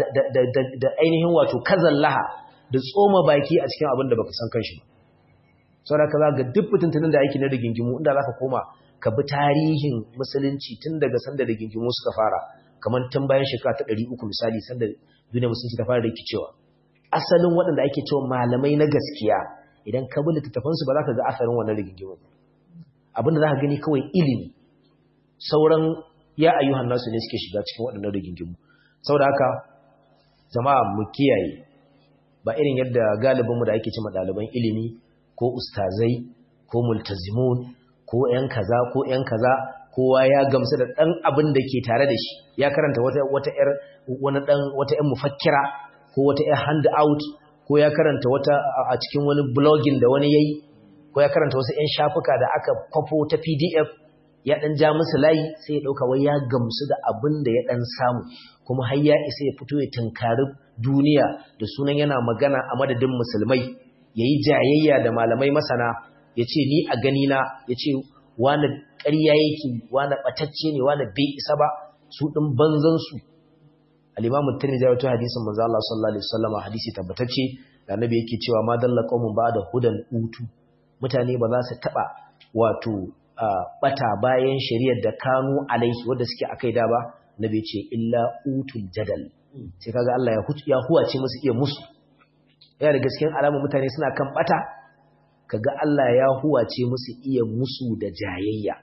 da, ainihin wato kazallaha da tsoma baki a cikin abin da baka san kanshi ba saboda ka za ga duk fitintunin da ake na rigingimu inda za ka koma ka bi tarihin musulunci tun daga sanda da gingimu suka fara kamar tun bayan shekara ta ɗari uku misali sanda duniya musulunci ta fara rikicewa asalin waɗanda ake cewa malamai na gaskiya idan ka bi littattafansu ba za ka ga asalin wannan rigingimu abinda za ka gani kawai ilimi sauran ya ayyuhan nasu ne suke shiga cikin waɗannan rigingimu saboda haka jama'a mu kiyaye ba irin yadda galibinmu da ake cewa ɗaliban ilimi ko ustazai ko multazimun ko ‘yan kaza ko ‘yan kaza kowa ya gamsu da ɗan abin da ke tare da shi ya karanta wata wata ‘yar wani ɗan wata ‘yan mufakkira ko wata ‘yar hand out ko ya karanta wata a cikin wani blogging da wani yayi ko ya karanta wasu ‘yan shafuka da aka kwafo ta pdf ya ɗan ja musu layi sai ya ɗauka wai ya gamsu da abin da ya ɗan samu kuma har ya isa ya fito ya tunkari duniya da sunan yana magana a madadin musulmai ya yi jayayya da malamai masana ya ce ni a ganina ya ce wane ƙarya yake wane ɓatacce ne wane bai isa ba su ɗin banzansu alimamun tani da wato hadisin manzo Allah sallallahu alaihi wasallam hadisi tabbatacce da annabi yake cewa ma dalla qaumun ba da hudan utu mutane ba za su taba wato bata bayan shari'ar da kanu alaihi wanda suke akai da ba nabi ce illa utul jadal sai kaga Allah ya ya huwace musu iya musu yana da gaskiyar alamun mutane suna kan bata kaga Allah ya huwace musu iya musu da jayayya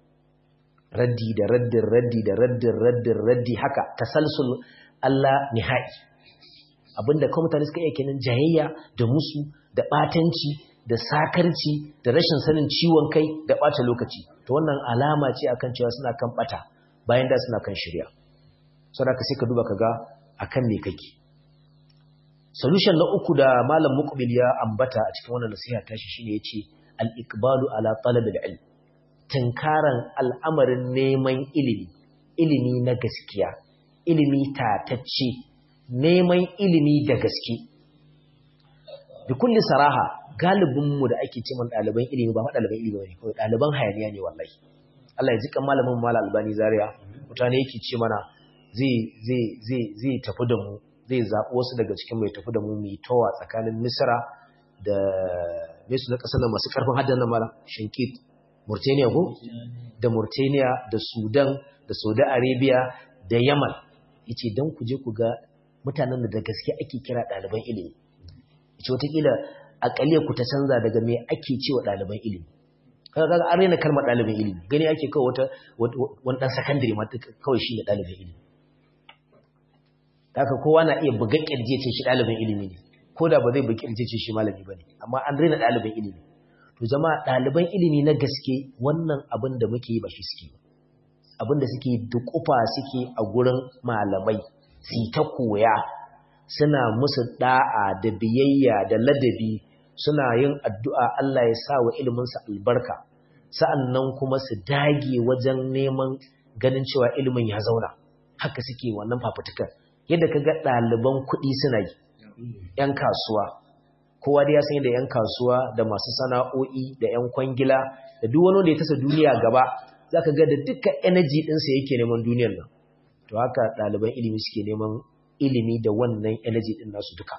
raddi da raddin raddi da raddin raddin raddi haka tasalsul Allah nihai abinda kuma mutane suka iya kenan jayayya da musu da batanci da sakarci da rashin sanin ciwon kai da bata lokaci to wannan alama ce akan cewa suna kan bata bayan da suna kan shirya saboda ka sai ka duba kaga akan me kake solution na uku da malam muqbil ya ambata a cikin wannan nasiha tashi shine yace al-iqbalu ala talab al-ilm tinkaran al'amarin neman ilimi ilimi na gaskiya ilimi tatacce neman ilimi da gaske bi kulli saraha galibin mu da ake cewa ɗaliban ilimi ba ɗaliban ilimi bane kawai ɗaliban hayaniya ne wallahi Allah ya ji kan malamin Malam Albani Zaria mutane yake ce mana zai zai zai zai tafi da mu zai zaɓi wasu daga cikin mai tafi da mu mai tawa tsakanin Misra da me su na ƙasar nan masu ƙarfin haddan nan mala Shinkit Mauritania ko da Mauritania da Sudan da Saudi Arabia da Yaman yace dan ku je ku ga mutanen da gaske ake kira ɗaliban ilimi yace wataƙila aƙaliyar ku ta canza daga me ake cewa ɗaliban ilimi kaga an rena kalmar ɗalibin ilimi gani ake kawai wata wani ɗan sakandare ma kawai shi ne ɗalibin ilimi haka kowa na iya buga ƙirje ce shi ɗalibin ilimi ne ko da ba zai buga ƙirje ce shi malami ba ne amma an rena ɗalibin ilimi to jama'a ɗaliban ilimi na gaske wannan abin da muke yi ba shi suke abin da suke dukufa suke a gurin malamai su ta koya suna musu da'a da biyayya da ladabi suna yin addu'a Allah ya sa wa iliminsa albarka, sa'an kuma su dage wajen neman ganin cewa ilimin ya zauna, haka suke wannan fafutukar. Yadda ka ga ɗaliban kuɗi suna yi, ‘yan kasuwa, kowa da ya san yadda ‘yan kasuwa da masu sana'o'i da ‘yan kwangila da duk wani da ya tasa duniya gaba, za ka ga da duka energy ɗinsa yake neman duniyar nan. To haka ɗaliban ilimi suke neman ilimi da wannan energy ɗin nasu duka.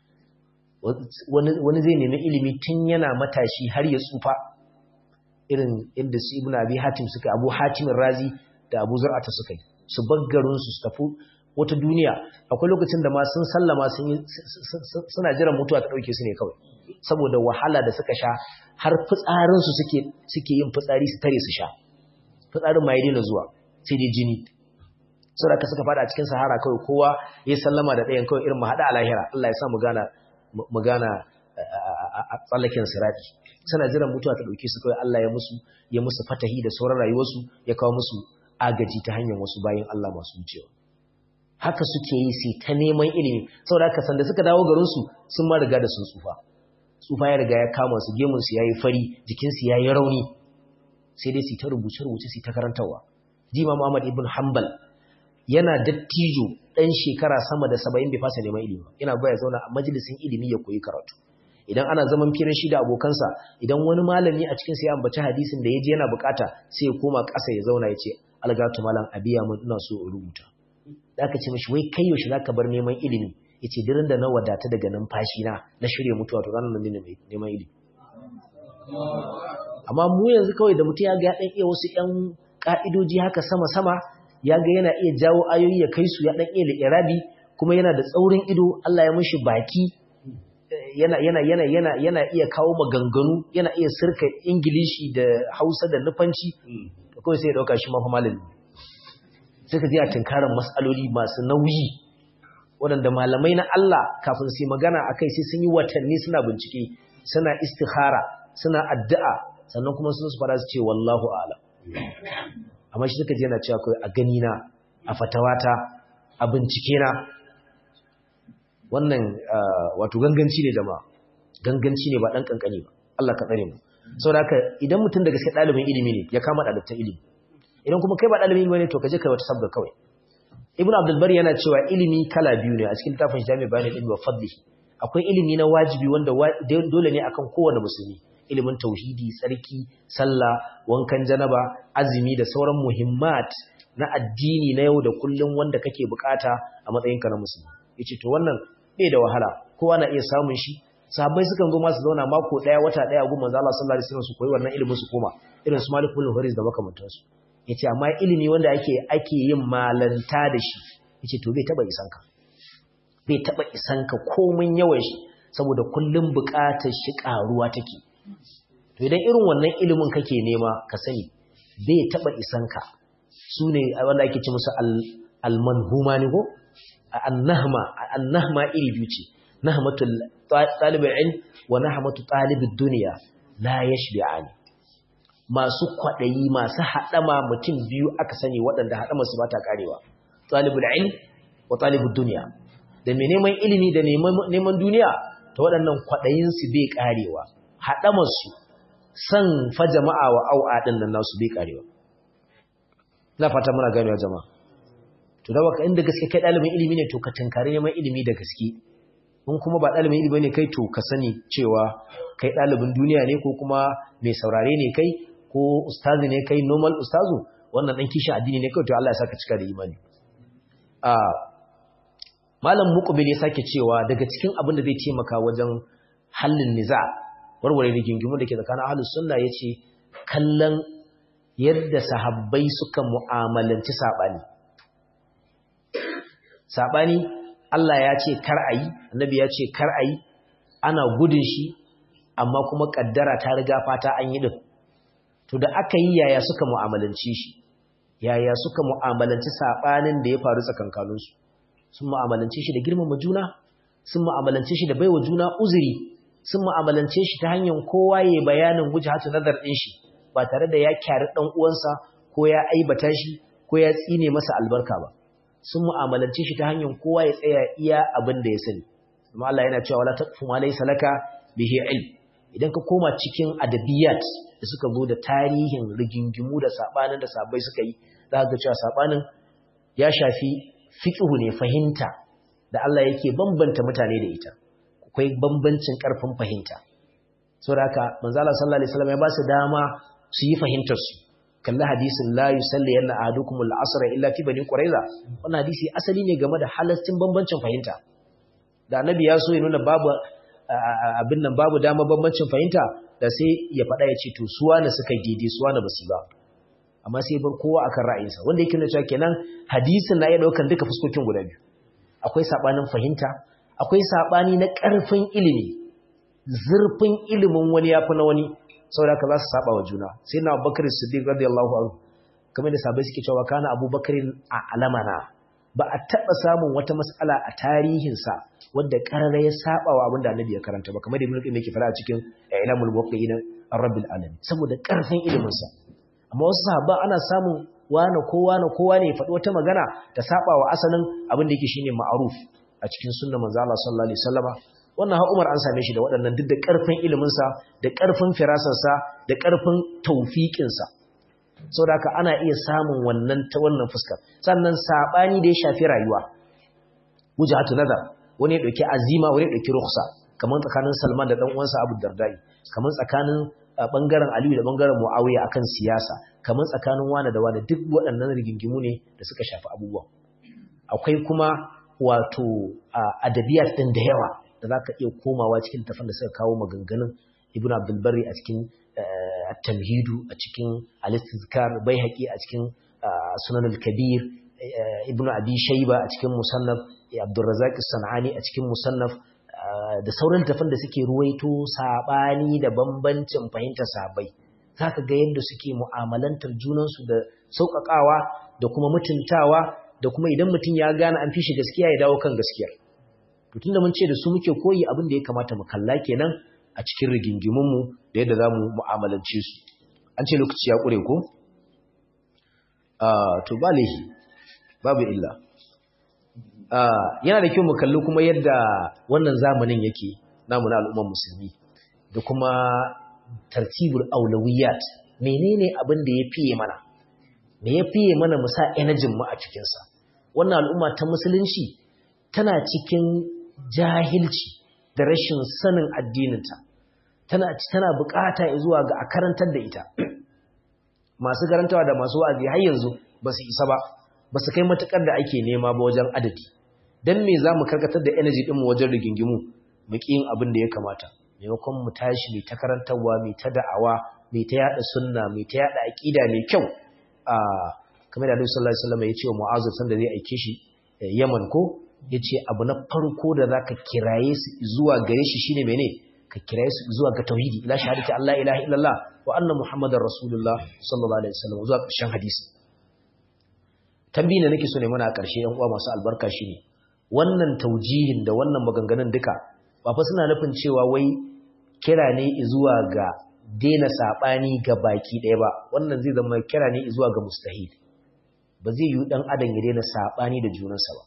wani zai nemi ilimi tun yana matashi har ya tsufa irin inda su ibn abi hatim suka abu hatim razi da abu zur'ata suka yi su baggarin su tafi wata duniya akwai lokacin da ma sun sallama sun suna jiran mutuwa ta dauke su ne kawai saboda wahala da suka sha har fitsarin su suke suke yin fitsari su tare su sha fitsarin ma ya daina zuwa sai dai jini saboda ka suka fada a cikin sahara kawai kowa ya sallama da ɗayan kawai irin mu hada a lahira Allah ya sa mu gana mu gana a tsallaken sirati suna jiran mutuwa ta dauke su kawai Allah ya musu ya musu fatahi da sauran rayuwarsu ya kawo musu agaji ta hanyar wasu bayan Allah masu wucewa haka suke yi sai ta neman ilimi saboda haka sanda suka dawo garin su sun ma riga da sun tsufa tsufa ya riga ya kama su gemun su yayi fari jikin su yayi rauni sai dai su ta rubuce rubuce su ta karantawa Jima Muhammad ibn Hanbal yana dattijo ɗan shekara sama da saba'in bai fasa neman ilimi yana baya zauna a majalisin ilimi ya koyi karatu idan ana zaman firin shi da abokansa idan wani malami a cikin sai ya ambaci hadisin da ya je yana bukata sai ya koma ƙasa ya zauna ya ce algatu malam abiya mun ina so in rubuta da aka ce mishi wai kai yaushe zaka bar neman ilimi yace dirin da na wadata daga numfashi na na shirye mutuwa to ranar nan ne neman ilimi amma mu yanzu kawai da mutum ya ga ya dan iya wasu ƴan ka'idoji haka sama sama ya ga yana iya jawo ayoyi ya kai su ya dan iya li'irabi kuma yana da tsaurin ido Allah ya mishi baki yana yana yana yana yana iya kawo maganganu yana iya sirka ingilishi da Hausa da nufanci to kawai sai ya dauka shi mafi malami sai ka ji a tunkarar mas'aloli masu nauyi waɗanda malamai na Allah kafin su yi magana akai sai sun yi watanni suna bincike suna istikhara suna addu'a sannan kuma sun su fara su ce wallahu a'lam amma shi suka je yana cewa kai a gani na a fatawata a bincike na wannan wato ganganci ne jama'a ganganci ne ba dan kankani ba Allah ka tsare mu saboda haka idan mutum daga sai dalibin ilimi ne ya kama dalibin ilimi idan kuma kai ba dalibin ilimi ne to ka je kai wata sabga kawai ibnu abdul bari yana cewa ilimi kala biyu ne a cikin tafin jami'a bayanin ilmi wa fadli akwai ilimi na wajibi wanda dole ne akan kowane musulmi ilimin tauhidi tsarki sallah wankan janaba azumi da sauran muhimmat na addini na yau da kullum wanda kake bukata a matsayinka na musulmi yace to wannan bai da wahala kowa na iya samun shi sahabbai sukan zo masu zauna mako daya wata daya gun manzo Allah sallallahu alaihi wasallam su koyi wannan ilimin su koma irin su Malik ibn Hurais da makamantansu yace amma ilimi wanda ake ake yin malanta da shi yace to bai taba isanka bai taba isanka komin yawan shi saboda kullum bukatar shi karuwa take to idan irin wannan ilimin kake nema ka sani bai taba isanka sune wanda ake ce musu al-manhuma ne ko annahma annahma iri biyu ce nahmatul talibul ilm wa nahmatu talibud dunya la yashbi'ani masu kwadayi masu hadama mutum biyu aka sani waɗanda hadama su bata karewa talibul ilm wa talibud dunya da mai neman ilimi da neman duniya ta waɗannan kwaɗayinsu bai ƙarewa haɗamarsu san fa jama'a wa au'a ɗin nan nasu bai ƙarewa na fata muna ganewa jama'a to da baka inda gaske kai ɗalibin ilimi ne to ka tunkari neman ilimi da gaske in kuma ba ɗalibin ilimi ne kai to ka sani cewa kai ɗalibin duniya ne ko kuma mai saurare ne kai ko ustazi ne kai normal ustazu wannan ɗan kishin addini ne kawai to Allah ya saka cika da imani malam muqbil ya sake cewa daga cikin abin da zai taimaka wajen hallin niza warware rigingimu da ke tsakanin ahlus sunna yace kallon yadda sahabbai suka mu'amalanci sabani sabani Allah ya ce kar ayi annabi ya ce kar ayi ana gudun shi amma kuma kaddara ta riga fata an yi din to da aka yi yaya suka mu'amalanci shi yaya suka mu'amalanci sabanin da ya faru tsakankaninsu sun mu'amalance shi da girmama juna sun mu'amalance shi da baiwa juna uzuri sun mu'amalance shi ta hanyar kowa ya bayanin wujhatu nazar din shi ba tare da ya kyari dan uwansa ko ya aibata shi ko ya tsine masa albarka ba sun mu'amalance shi ta hanyar kowa ya tsaya iya abin da ya sani amma Allah yana cewa wala taqfu ma laysa laka bihi ilm idan ka koma cikin adabiyat da suka zo da tarihin rigingimu da sabanin da sabai suka yi za ka ga cewa sabanin ya shafi fiqhu ne fahimta da Allah yake bambanta mutane da ita akwai bambancin karfin fahimta saboda haka manzo Allah sallallahu alaihi wasallam ya ba su dama su yi fahimtar su kalli hadisin la yusalli yanna ahadukum al-asr illa fi bani quraiza wannan hadisi asali ne game da halastin bambancin fahimta da annabi ya so ya nuna babu abin nan babu dama bambancin fahimta da sai ya faɗa ya ce to suwa na suka daidai suwa na basu ba amma sai bar kowa akan ra'ayinsa wanda yake nuna cewa kenan hadisin na iya daukan duka fuskokin guda biyu akwai sabanin fahimta akwai sabani na ƙarfin ilimi zurfin ilimin wani yafi na wani saboda ka za su saba wa juna sai na Abubakar Siddiq radiyallahu anhu kamar da sabai suke cewa kana Abubakar a alamana ba a taba samun wata mas'ala a tarihinsa wadda karara ya saba wa abinda Annabi ya karanta ba kamar da Ibn Qayyim yake fara a cikin Ilamul Muwaqqi'in ar-Rabbil Alamin saboda karfin ilimin sa amma wasu sahabban ana samun wane ko wane kowa ne ya faɗi wata magana ta saba wa asalin abin da yake shine ma'aruf a cikin sunnar manzo Allah sallallahu alaihi wasallama wannan ha Umar an same shi da waɗannan duk da ƙarfin ilimin sa da ƙarfin firasar sa da ƙarfin tawfiqin sa saboda haka ana iya samun wannan ta wannan fuskar sannan sabani da ya shafi rayuwa wujhatu nazar wani ya dauki azima wani ya dauki rukhsa kamar tsakanin Salman da dan uwansa Abu Dardai kamar tsakanin bangaren Aliyu da bangaren Muawiya akan siyasa kamar tsakanin wani da wani duk waɗannan rigingimu ne da suka shafi abubuwa akwai kuma wato adabiyat din da yawa da zaka iya komawa cikin tafan da suka kawo maganganun Ibn Abdul Barri a cikin At-Tamhidu a cikin Al-Istizkar Baihaqi a cikin Sunan al-Kabir Ibn Abi Shayba a cikin Musannaf Abdul Razzaq As-Sanani a cikin Musannaf da sauran tafan da suke ruwaito sabani da bambancin fahimtar sahabbai zaka ga yadda suke mu'amalantar junansu da sauƙaƙawa da kuma mutuntawa da kuma idan mutum ya gane an fi shi gaskiya ya dawo kan gaskiyar to tunda mun ce da su muke koyi abin da ya kamata mu kalla kenan a cikin rigingimun mu da yadda zamu mu'amalance su an ce lokaci ya kure ko ah to balihi babu illa yana da kyau mu kalli kuma yadda wannan zamanin yake namu na al'ummar musulmi da kuma tartibul aulawiyat menene abin da ya fiye mana me ya fiye mana mu sa energy mu a cikin sa wannan al'umma ta musulunci tana cikin jahilci da rashin sanin addininta tana tana bukata zuwa ga a karantar da ita masu karantawa da masu wa'azi har yanzu ba su isa ba ba su kai matukar da ake nema ba wajen adadi dan me za mu karkatar da energy din mu wajen rigingimu mu ƙi yin abin da ya kamata maimakon mu tashi mai ta karantarwa mai ta da'awa mai ta yada sunna mai ta yada aqida mai kyau a kamar da Annabi sallallahu alaihi wasallam ya ce wa Mu'adh sanda zai aike shi Yaman ko yace abu na farko da zaka kiraye su zuwa gare shi shine mene ka kiraye su zuwa ga tauhidi la shahadati Allah ilaha illallah wa anna muhammadar rasulullah sallallahu alaihi wasallam zuwa ƙarshen hadisi tambayi da nake so ne mana a ƙarshe yan uwa masu albarka shine wannan taujihin da wannan maganganun duka ba fa suna nufin cewa wai kira ne zuwa ga daina sabani ga baki ɗaya ba wannan zai zama kira ne zuwa ga mustahil ba zai yi dan adam ya daina sabani da junansa ba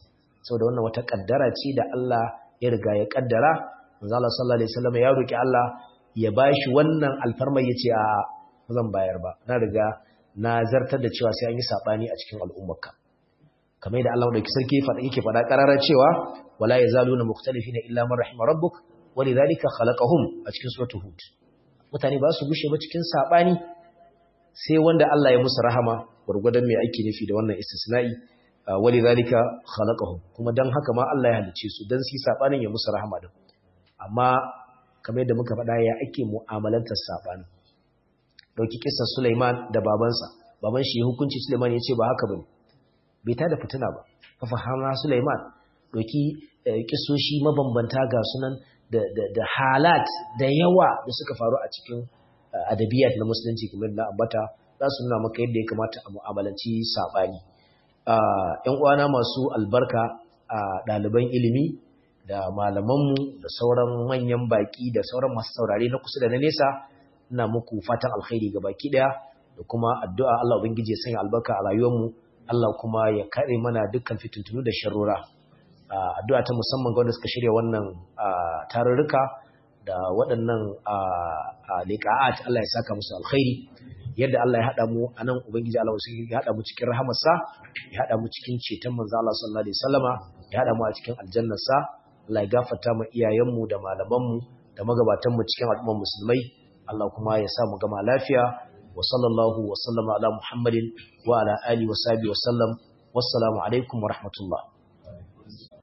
saboda wannan wata kaddara ce da Allah ya riga ya kaddara manzo Allah sallallahu alaihi wasallam ya roki Allah ya bashi wannan alfarma yace a zan bayar ba na riga na zartar da cewa sai an yi sabani a cikin al'ummarka kamar da Allah dauki sarki fada yake fada karara cewa wala yazaluna mukhtalifina illa man rahima rabbuk walidhalika khalaqahum a cikin suratul hud mutane ba su gushe ba cikin sabani sai wanda Allah ya musu rahama gurgudan mai aiki nufi da wannan istisna'i walidhalika khalaqahum kuma dan haka ma Allah ya halice su dan su sabanin ya musu rahama din amma kamar yadda muka faɗa ya ake mu'amalantar sabanin dauki kissar Sulaiman da babansa baban shi hukunci Sulaiman ya ce ba haka bane bai ta da fitina ba fa fahama Sulaiman dauki kisoshi mabambanta ga sunan da da da halat da yawa da suka faru a cikin adabiyat na musulunci kamar da ambata za su nuna maka yadda ya kamata a mu'amalanci sabani ‘yan uwana masu albarka a ɗaliban ilimi da malamanmu da sauran manyan baƙi da sauran masu saurare na kusa da na nesa ina muku fatan alkhairi ga baki ɗaya da kuma addu'a Allah Ubangiji ya sanya albarka a rayuwarmu Allah kuma ya kare mana dukkan fitintunu da sharrura addu'a ta musamman ga wanda suka shirya wannan tarurruka da waɗannan liƙa'at Allah ya saka musu alkhairi yadda Allah ya haɗa mu a nan Ubangiji Allah wasu ya haɗa mu cikin rahamarsa ya haɗa mu cikin ceton manzo Allah sallallahu alaihi wasallama ya haɗa mu a cikin aljannarsa Allah ya gafarta mu iyayenmu da malamanmu da magabatanmu cikin al'ummar musulmai Allah kuma ya sa mu gama lafiya wa sallallahu wa sallama ala Muhammadin wa ala alihi wa sahbihi wa sallam wassalamu alaikum wa rahmatullah